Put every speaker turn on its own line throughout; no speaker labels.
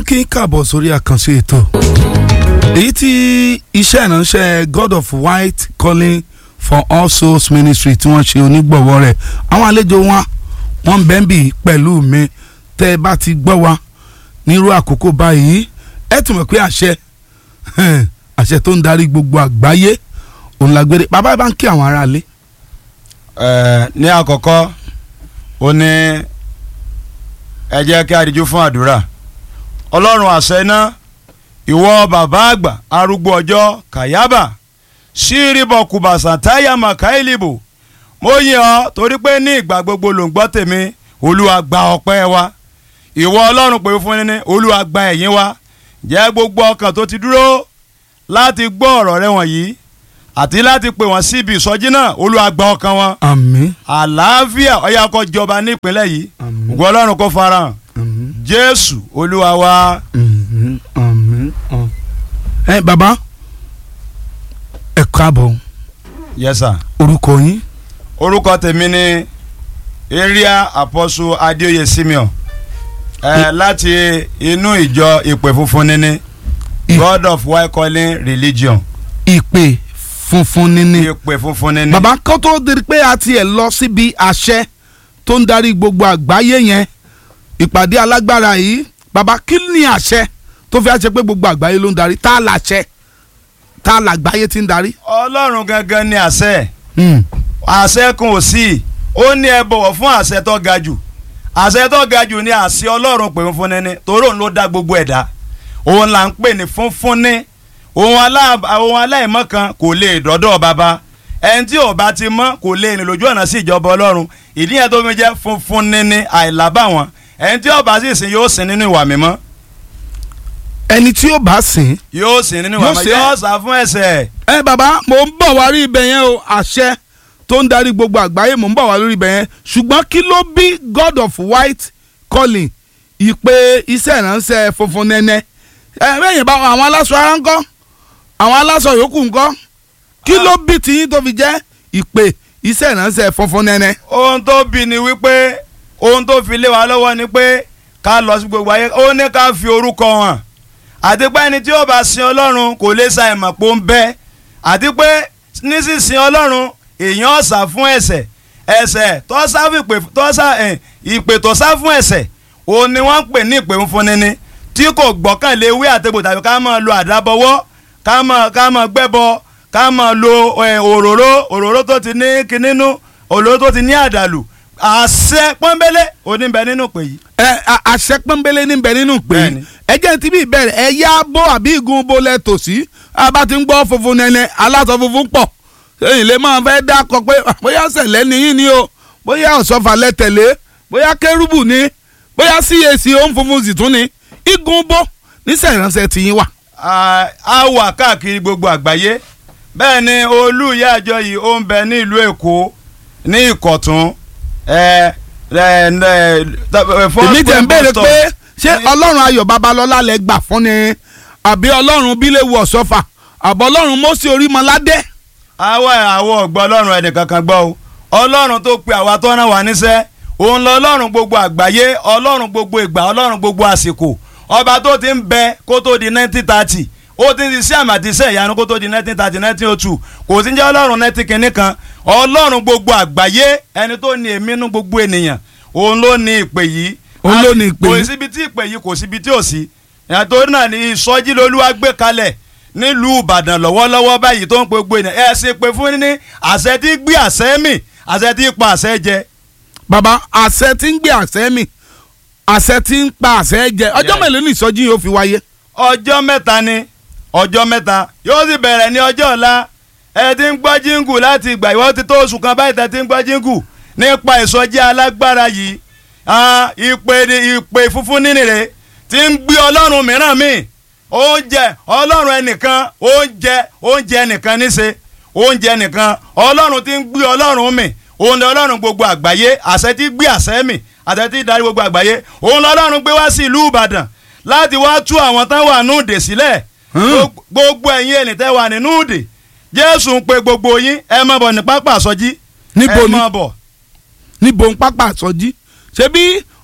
kí n kàbọ̀ sórí àkànṣe ètò èyí tí iṣẹ́ ìránṣẹ́ God of White Calling for All Souls Ministry tí wọ́n ṣe onígbọ̀wọ́ rẹ̀ àwọn àlejò wọn wọ́n ń bẹ́ẹ̀ bì pẹ̀lú mi tẹ́ ẹ bá ti gbọ́ wa nírú àkókò báyìí ẹ tún mọ̀ pé àṣẹ àṣẹ tó ń darí gbogbo àgbáyé òun la gbére bàbá bá ń kí àwọn aráalé.
ẹ ní àkọ́kọ́ ó ní ẹ jẹ́ kí a díjú fún àdúrà ọlọ́run àṣẹ náà ìwọ bàbá àgbà arúgbó ọjọ́ kàyábà ṣíríbọ̀ kùbàṣà táyà màkàílìbò mo yìn ọ́ torí pé ní ìgbà gbogbo ló ń gbọ́ tèmi olúwa gba ọpẹ́ wa ìwọ ọlọ́run pè fún ní olúwa gba ẹ̀yìn wa jẹ́ gbogbo ọkàn tó ti dúró láti gbọ́ ọ̀rọ̀ rẹ wọ̀nyí àti láti pè wọ́n síbi ìsọjí náà olúwa gba ọkàn wọn
àmín
àlàáfíà ọ̀yà kó jọba nípínlẹ̀ yìí
Àmín.
ògo ọlọ́run kó farahàn
àmín
jésù olúwa wa
àmín àmín àmín. ẹ bàbá ẹ káàbọ̀
yes sir.
orúkọ yín.
orúkọ tèmi ni area apostle adéoyè simeon ẹ láti inú ìjọ ìpè funfun níní
Ì-
god of white calling religion
ìpè funfun níní.
ìpè funfun níní.
bàbá kó tó di pé a tiẹ̀ lọ síbi àṣẹ tó ń darí gbogbo àgbáyé yẹn ìpàdé alágbára yìí bàbá kí ni àṣẹ tó fi àṣẹ pé gbogbo àgbáyé ló ń darí tá a làṣẹ tá a làgbáyé ti ń darí.
ọlọ́run gangan ni àṣẹ
Hmm.
àṣẹ kan ò sí ó ní ẹ bọ̀wọ̀ fún àṣẹ tó ga jù àṣẹ tó ga jù ni àṣẹ ọlọ́run pè funfun níní torí òun ló dá gbogbo ẹ̀dá òun là ń pè ní funfun ní òun alá- òun aláìmọ́ kan kò lè dọ́dọ̀ bàbá ẹni tí ò bá ti mọ́ kò lè rìn lójú ọ̀nà sí ìjọba ọlọ́run ìdí yẹn tó fi jẹ́ funfun níní àìlábàwọ́n ẹni tí ò bá sì sìn yóò sìn nínú ìwà mímọ́
ẹni tí ó bá sìn.
yóò sìn nínú ìwà
Yóò
mímọ́
sìn.
yóò sá fún ẹ̀ṣẹ̀
ẹ bàbá mò ń bọ̀ wá rí ibẹ̀ yẹn o àṣẹ tó ń darí gbogbo àgbáyé mò ń bọ̀ wá lórí ibẹ̀ yẹn ṣùgbọ́n kí ló bí God of White Calling ìpè iṣẹ́ ìránṣẹ́ funfun nẹ́nẹ́ ẹ bẹ́ẹ̀ yẹn bá àwọn aláṣọ ara ń kọ́ àwọn aláṣọ yòókù ń kọ́ kí ló bí tiyín tó fi jẹ́ ìpè iṣẹ́ ìránṣẹ́ funfun nẹ́nẹ́.
ohun tó bí ni wípé ohun tó fi lé wa lọ́wọ́ ni pé ká lọ sí gbogbo ayé ó ní ká fi orúkọ hàn àti pé ẹni tí ó bá sin ọlọ́run kò lè sa ìmọ̀ pé ó ń bẹ àti pé nísinsìn ọlọ́run èèyàn ọ̀sà fún ẹ̀ṣẹ̀ ẹ̀ṣẹ̀ tó sá fún ìpè tó sá ẹ̀, ìpè tó sá fún ẹ̀ṣẹ̀ òun ni wọ́n ń pè ní ìpè fún nini tí kò gbọ́kànlé wí àtẹ̀bò tàbí ká máa lo àdábọwọ́ ká máa ká máa gbẹ́bọ ká máa lo ẹ̀, òróró òróró tó ti ní kinínú òróró tó ti ní àdàlù àṣẹ pọ́nbélé oníbẹ̀ nínú pè yìí.
ẹ a- àṣẹ pọ́nbélé níbẹ̀ nínú pé
Bẹ́ẹ̀ni.
ẹ jẹ́ ti bí ìbẹ̀rẹ̀ ẹ yá bó àbí igun bó lẹ tòsí a bá ti ń gbọ́ funfun nẹ́nẹ́ aláṣọ funfun pọ̀ èyí lè máa fẹ́ dákọ pé bóyá sẹ̀lẹ̀ nìyí ni o bóyá ọ̀ṣọ́fà lẹ tẹ̀lé bóyá kérúbù ni bóyá CAC òun funfun sì tún ni igun bó níṣẹ́ ìránṣẹ́ tiyín wà.
a a wà káàkiri gbogbo àgbáyé bẹ́ẹ̀ ni olú ìyá àjọ yìí ó ń bẹ ní ìlú èkó ní ìkọ̀tún ẹ ẹ ẹ
èmi tẹ̀ ń béèrè pé ṣé ọlọ́run ayọ̀ babalọ́lá lẹ gbà fún ni àbí ọlọ́run bíléwu ọ̀ṣọ́fà àbọ̀ ọlọ́run mọ́sí orímọládé.
àwa àwọ̀ ọ̀gbọ́ ọlọ́run ẹnì kankan gbọ́ o ọlọ́run tó pe àwa tó rán wa níṣẹ́ òun lọ ọlọ́run gbogbo àgbáyé ọlọ́run gbogbo ìgbà ọlọ́run gbogbo àsìkò ọba tó ti ń bẹ kó tó di nineteen thirty ó ti ń ṣiṣẹ́ àmì àti iṣẹ́ ìyanu kó tó di nineteen thirty nineteen oh two kò sí ń jẹ́ ọlọ́run nineteen kìíní kan ọlọ́run gbogbo àgbáyé ẹni tó ní èmi nú gbogbo ènìyàn òun ló ní ìpè yìí
Òun ló ní ìpè
kò
yìí.
síbi tí ìpè yìí kò síbi tí ò sí ìyàtọ̀ náà ní ìsọjí lolúwa gbé kalẹ̀ nílùú ìbàdàn lọ́wọ́lọ́wọ́ báyìí tó ń pe gbogbo ènìyàn ẹ ṣe pé fún ní àṣẹ tí gbé àṣẹ mì àṣẹ tí pa àṣẹ jẹ.
bàbá àṣẹ tí ń gbé àṣẹ mi àṣẹ tí ń pa àṣẹ jẹ ọjọ́
Yeah.
mélòó ní ìsọjí yóò fi wáyé.
ọjọ́ mẹ́ta ni ọjọ́ mẹ́ta yóò sì bẹ̀rẹ̀ ní ọjọ́ ọ̀la ẹ ti ń gbọ́ jíngù láti ìgbà ìwọ́n ti tó oṣù kan báyìí tẹ́ ti ń gbọ́ jíngù nípa ìsọjí alágbára yìí Ah, ìpè ni ìpè funfun nínú rẹ̀ ti ń gbé ọlọ́run mìíràn míì oúnjẹ ọlọ́run ẹnìkan oúnjẹ oúnjẹ ẹnìkan níṣe oúnjẹ ẹnìkan ọlọ́run ti ń gbé ọlọ́run mì òun ni ọlọ́run gbogbo àgbáyé àṣẹ ti gbé àṣẹ mì àṣẹ ti darí gbogbo àgbáyé òun lọ́lọ́run gbé wá sí ìlú ìbàdàn láti wá tú àwọn tán wà núùdè sílẹ̀ Gbogbo- gbogbo ẹ̀yin ẹni tẹ́ wà ní núùdè jésù ń pe gbogbo yín ẹ má bọ̀ ní pápá àsọjí
Níbo
ẹ
ni?
má bọ̀
níbo ń pápá àsọjí ṣebí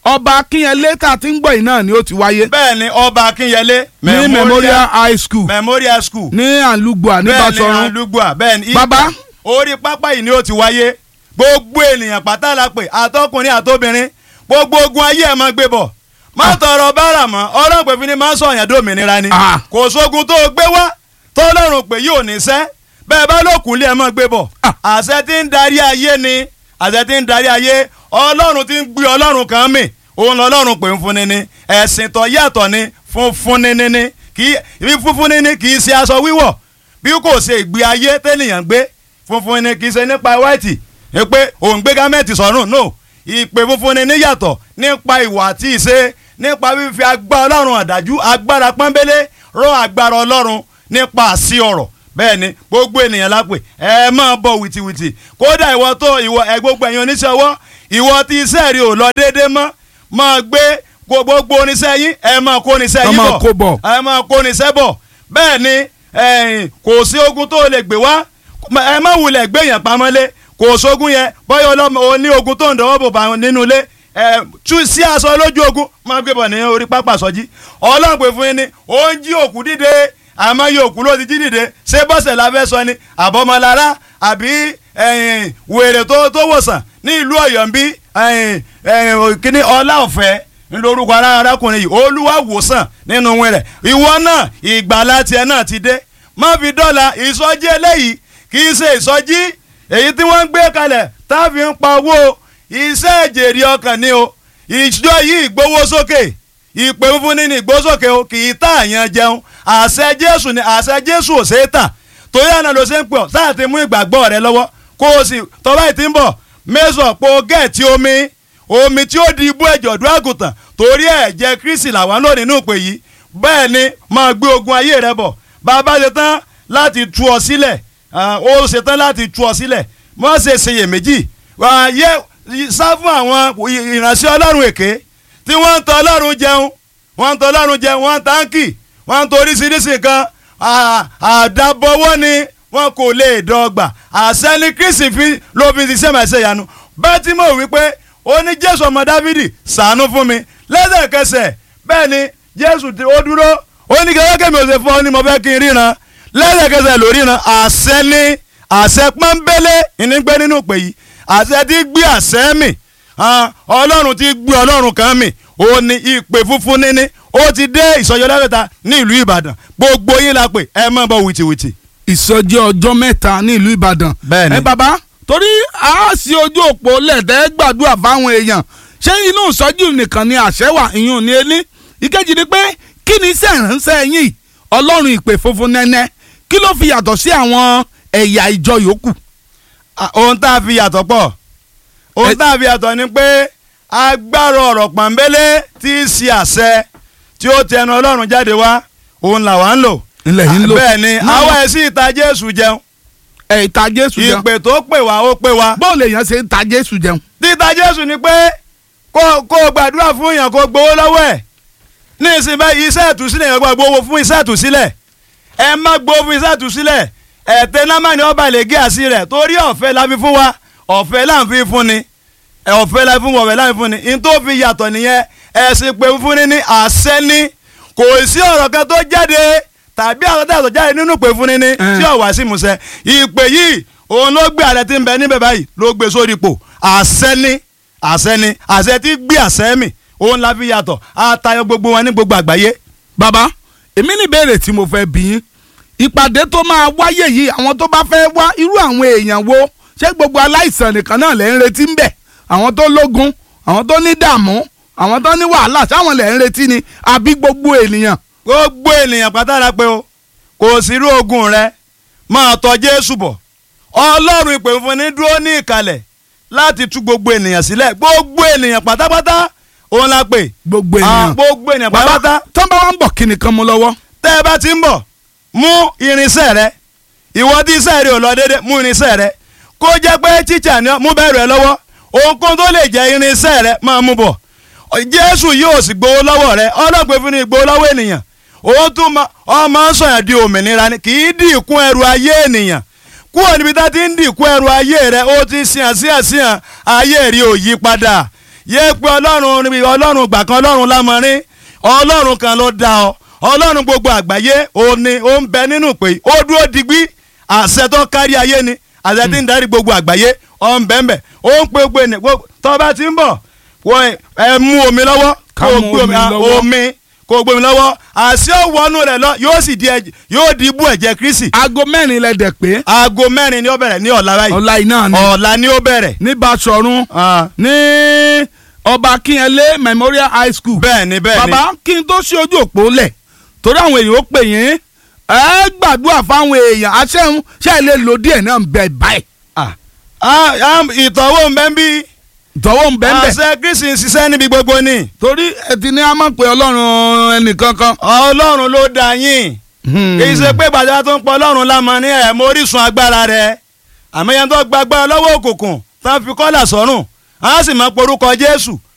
ọba akínyẹlé tá a ti ń gbọ́ yìí náà ni ó ti wáyé
bẹ́ẹ̀ ni ọba akínyẹlé
ní memorial high school
memorial school
ní àlùgbò ní
bẹ́ẹ̀ ni
Basọ̀run
alugba bẹ́ẹ̀ ni
Bàbá.
orí pápá yìí ni ó ti wáyé gbogbo ènìyàn pátá la pè àtọkùnrin àtobìnrin gbogbo ogun ayé ẹ̀ máa gbé bọ̀ má tọrọ bára mọ́ ọlọ́pẹ̀ fi ni máa ń sọ̀yàn dòmìnira ni
Ah.
kò sógun tó o gbé wá tọ́lọ́run pé yóò ní sẹ́ bẹ́ẹ̀ bá lókun lé ẹ̀ máa gbé bọ̀
Ah.
àṣẹ tí ń darí ayé ni àṣẹ tí ń darí ayé ọlọ́run tí ń gbé ọlọ́run kan mì òun lọ́lọ́run pè ń fúnni ni ẹ̀sìn tó yàtọ̀ ni fún fúnni ni ni kì í fúnfúnni ni kì í ṣe aṣọ wíwọ̀ bí kò ṣe ìgbé ayé tẹ́nìyàn gbé funfun ni kì í ṣe nípa white ẹ pé òun gbé gámẹ́ǹtì sọ́rùn no ìpè funfun ni níyàtọ̀ nípa ìwà àti ìṣe nípa fífi agbára ọlọ́run àdájú agbára pọ́nbélé rán agbára ọlọ́run nípa àṣì ọ̀rọ̀ bẹ́ẹ̀ ni gbogbo ènìyàn lápè ẹ máa bọ̀ wìtìwìtì kódà ìwọ tó ìwọ ẹ gbogbo ẹ̀yin oníṣẹ́ ọwọ́ ìwọ tí iṣẹ́ rí ò lọ déédéé mọ́ máa gbé gbogbo oníṣẹ́ yín ẹ máa kó oníṣẹ́
Ẹ
yín
máa
bọ̀
kó bọ̀.
ẹ máa kó oníṣẹ́ bọ̀ bẹ́ẹ̀ ni ẹ̀yìn kò sí ogun tó lè gbé wá ẹ má wulẹ̀ gbé yẹn pamọ́lé kò sógun yẹn bọ́yọ̀ ọlọ́mọ o ní ogun tó ń dọwọ́ bò bá nínú ilé ẹ tú sí aṣọ lójú ogun máa gbé bọ̀ ní orí pápá sọ́jí ọlọ́run pè fún yín ni ó ń jí òkú dìde àmọ́ yóò òkú ló ti jí dìde ṣé bọ́sẹ̀ la fẹ́ sọ ni àbọ̀mọlára àbí ẹ̀yìn wèrè tó tó wòsàn ní ìlú ọ̀yọ́ ń bí ẹ̀yìn ẹ̀yìn kíní ọlá ọ̀fẹ́ ńlórúkọ ara arákùnrin yìí olúwa wòsàn nínú wọn rẹ̀ ìwọ náà ìgbàlá tiẹ̀ náà ti dé má fi dọ́là ìsọjí eléyìí kì í ṣe ìsọjí èyí tí wọ́n ń gbé kalẹ̀ tá a fi ń pa owó iṣẹ́ ìjèrè ọkàn ni o ìjọ yìí gbowó sókè ìpè fúnfún ní ìgbósókè o kì í tà àyàn jẹun àṣẹ jésù ni àṣẹ jésù ò ṣeé tà torí àná ló ṣe ń pè ọ́ sáà ti mú ìgbàgbọ́ rẹ lọ́wọ́ kó o sì tọ́ba ìtì ń bọ̀ mẹ́sàn-án po gẹ̀ẹ́tì omi omi tí ó di ibú ẹ̀jọ̀ ọ̀dọ́ àgùntàn torí ẹ̀jẹ̀ kristi làwọn lò nínú ìpè yìí bẹ́ẹ̀ ni máa gbé ogun ayé rẹ bọ̀ bàbá ṣe tán láti tú ọ sílẹ̀ ah, ó ṣe tán láti tú ọ sílẹ̀ má ṣe ṣeyèméjì wàá yẹ sá fún àwọn ìránṣẹ́ ọlọ́run èké tí wọ́n ń tọ́ ọlọ́run jẹun wọ́n ń tọ́ ọlọ́run jẹun wọ́n ń táǹkì wọ́n ń torí oríṣiríṣi nǹkan à- àdàbọ̀wọ́ ni wọn kò lè dọ́gba àṣẹ ni kristi fi ló fi ṣiṣẹ́ màá ṣe ìyanu bẹ́ẹ̀ tí mo wí pé ó ní jésù ọmọ dávidi ṣàánú fún mi lẹ́sẹ̀kẹsẹ̀ bẹ́ẹ̀ ni jésù tí ó dúró ó ní kẹ́kẹ́ kẹ́mi ò ṣe fún ọ ní mo fẹ́ kí n ríran lẹ́sẹ̀kẹsẹ̀ ló ríran àṣẹ ni àṣẹ pọ́nbélé ìnígbẹ́ nínú ìpè yìí àṣẹ tí gbé àṣẹ mi hàn, ọlọ́run tí gbé ọlọ́run kan mi ó ní ìpè funfun níní ó ti dé ìsọjọ́ lẹ́fẹ̀ta ní ìlú ìbàdàn gbogbo yín la pè ẹ má bọ̀ wìtìwìtì.
ìsọjí ọjọ́ mẹ́ta ní ìlú ìbàdàn.
Bẹ́ẹ̀ni.
ẹ bàbá torí a sì ojú òpó lẹ́tẹ̀ gbàdúrà fáwọn èèyàn ṣé inú ìsọjí nìkan ni àṣẹ wà ìyún ní elí ìkejì ni pé kí ni iṣẹ́ ìránṣẹ́ yín ọlọ́run ìpè funfun nẹ́nẹ́ kí ló fi yàtọ̀ sí àwọn ẹ̀yà ìjọ yòókù.
Ah, ohun tá a fi yàtọ̀ pọ̀ ohun
Ẹ-
tá a fi yàtọ̀ ni pé agbára ọ̀rọ̀ pọ̀nbélé tí í ṣe àṣẹ tí ó tẹnu ọlọ́run jáde wá òun làwa ń lò.
ilẹ̀ yìí ń lò.
bẹ́ẹ̀ ni
Náà-
àwa ẹ̀ sí ìta jésù jẹun
ẹ̀ ìta jésù jẹun
ìpè tó pè wá ó pè wá.
bóò lè yàn ṣe ń ta jésù jẹun.
títa jésù ni pé kó kó o gbàdúrà fún èèyàn kó o gbowó lọ́wọ́ ẹ̀ ní ìsìn báyìí iṣẹ́ ìtúsílẹ̀ yẹn gbọ́dọ̀ gbowó fún iṣẹ́ ìtúsílẹ̀ ẹ má gbowó fún iṣẹ́ ìtúsílẹ̀ ẹ̀tẹ́ náà ni ọba lè gé àṣì rẹ̀ torí ọ̀fẹ́ la fi fún wa ọ̀fẹ́ là ń fi fún ni ẹ, ọ̀fẹ́ la fi fún wa ọ̀fẹ́ là ń fi fún ni n tó fi yàtọ̀ nìyẹn ẹ̀sìn pé fún ni ní àṣẹ ni kò sí ọ̀rọ̀ kan tó jáde tàbí àwọn tó jáde nínú pé fún ni ní tí ò wá sí ìmúṣẹ ìpè yìí òun ló gbé àrẹ tí ń bẹ níbẹ̀ báyìí ló gbé sórí ipò àṣẹ ni àṣẹ ni àṣẹ tí gbé àṣẹ mi òun la fi yàtọ̀ àtayọ gbogbo wọn ní gbogbo àgbáyé.
bàbá èmi ní ìbéèrè tí mo fẹ́ bí yín ìpàdé tó máa wáyé yìí àwọn tó bá fẹ́ wá irú àwọn èèyàn wo ṣé gbogbo aláìsàn nìkan náà lẹ́ ń retí ń bẹ̀ àwọn tó lógun àwọn tó ní dààmú àwọn tó ní wàhálà sáwọn lẹ́ ń retí ni àbí gbogbo ènìyàn.
gbogbo ènìyàn pátá pé o kò sí irú ogun rẹ máa tọ̀ Jésù bọ̀ Ọlọ́run ìpè fún ní dúró ní ìkàlẹ̀ láti tú gbogbo ènìyàn sílẹ̀ gbogbo ènìyàn pátápátá òun la pè
gbogbo
Ah,
ènìyàn.
gbogbo ènìyàn pátápátá
tó ń bá wọn bọ̀ kí nìkan mú lọ́wọ́.
tẹ́ ẹ bá ti ń bọ̀ mú irinṣẹ́ rẹ ìwọ tí iṣẹ́ rẹ ò lọ déédé mú irinṣẹ́ rẹ kó jẹ́ pé tíṣà ni ọ́, mú bẹ̀rù ẹ lọ́wọ́ ohunkóhun tó lè jẹ́ irinṣẹ́ rẹ máa mú bọ̀ Jésù yóò sì gbowó lọ́wọ́ rẹ ọlọ́pẹ́ fún ní gbowó lọ́wọ́ ènìyàn òun tún ma ọmọ ń sọ̀yàn di òmìnira ni kì í dì kún ẹrù ayé ènìyàn kúrò níbi tá ti ń dì kún ẹrù ayé rẹ ó ti ṣìyàn sí àṣìyàn ayé rí ò yí padà yé pé ọlọ́run ọlọ́run gbà kan ọlọ́run lámọrin ọlọ́run kan ló dá ọ ọlọ́run gbogbo àgbáyé ó ní ó ń bẹ nínú pé ó dúró digbí àṣẹ tó kárí ayé ni àṣẹ tí ń darí gbogbo àgbáyé ó ń bẹ́ẹ̀ bẹ́ẹ̀ ó ń pe gbogbo ènìyàn gbogbo tó bá ti ń bọ̀ wọ ẹ mú omi lọ́wọ́
Ká
kó o
mú
gbé
omi
omi
lọ́wọ́.
omi kó o gbé omi lọ́wọ́ àṣẹ ó wọnú rẹ̀ lọ yóò sì di ẹ̀jẹ̀ yóò di ibú ẹ̀jẹ̀ Kristi
aago mẹ́rin lẹ dẹ̀ pé
aago mẹ́rin ni ó bẹ̀rẹ̀ ní ọ̀la báyìí
ọ̀la iná ni
ọ̀la ni ó bẹ̀rẹ̀
ní Basọ̀run
Ah,
ní ọba Akínyẹlé Memorial High School
bẹ́ẹ̀ ni bẹ́ẹ̀ ni
bàbá kí n tó ṣe ojú òpó lẹ̀ torí àwọn èèyàn ó pè yín ẹ gbàdúrà fáwọn èèyàn aṣẹ́hun ṣe é lè lo díẹ̀ náà ń bẹ báyìí
Ah, ah, ìtọ́wò ń bẹ́ ń bí
tọwọ́ ń bẹ́ẹ̀ bẹ́ẹ̀
àṣẹ Kristi ń ṣiṣẹ́ níbi gbogbo ni
torí ẹ ti ní a máa pe ọlọ́run ẹnìkankan.
ọlọ́run ló dá yín kì í ṣe pé gbàdúrà tó ń pọ̀ ọlọ́run lámọ ní ẹ̀ mọ orísun agbára rẹ̀ àmọ́ yẹn tó gba agbára lọ́wọ́ òkùnkùn tá a fi kọ́là sọ́rùn á sì máa porúkọ Jésù